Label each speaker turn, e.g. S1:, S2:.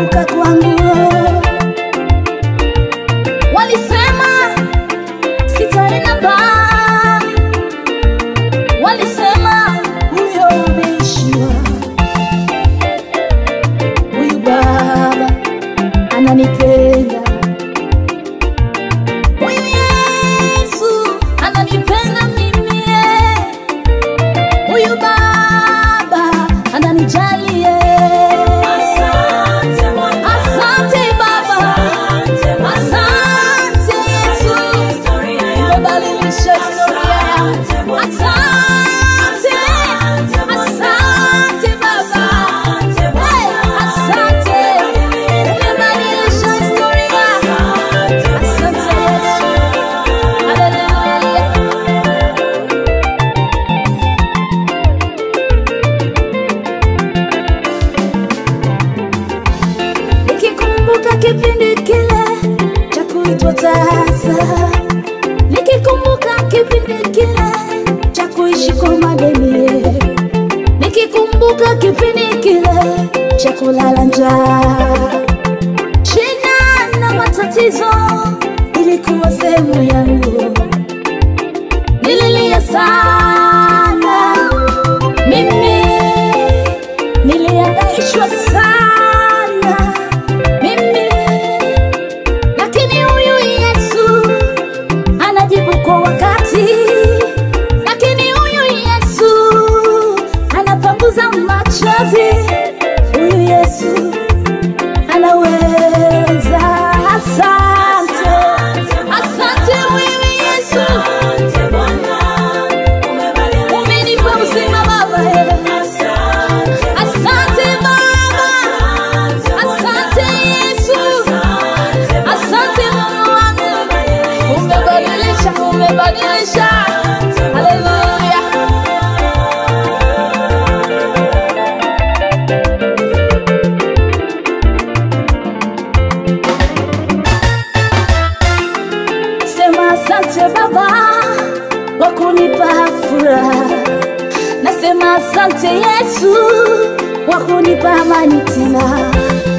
S1: kuanguka kwangu. Walisema sitaenda mbali, walisema huyo ameishiwa. Huyu Baba ananipenda, huyu Yesu ananipenda mimi, eh. huyu Baba ananijali. eh. Asante Baba, asante Yesu, umebadilisha historia yangu. Asante, asante Baba, Hey, asante, umebadilisha historia. Asante Yesu, haleluya. Nikikumbuka kipindi kile cha kuitwa tasa, nikikumbuka kipindi kile cha kuishi kwa madeni, nikikumbuka kipindi kile cha kulala njaa, shida na matatizo ilikuwa sehemu yangu, nililia sana mimi niliangaishwa sana mimi, lakini huyu Yesu anajibu kwa wakati, lakini huyu Yesu anapanguza machozi, huyu Yesu anaweza. Asante, asante wewe Yesu, umenipa uzima Baba. Asante Baba, asante Yesu, asante Mungu wangu, umebadilisha, umebadilisha. Haleluya. Sema asante Baba kwa kunipa furaha, nasema asante Yesu kwa kunipa amani tena.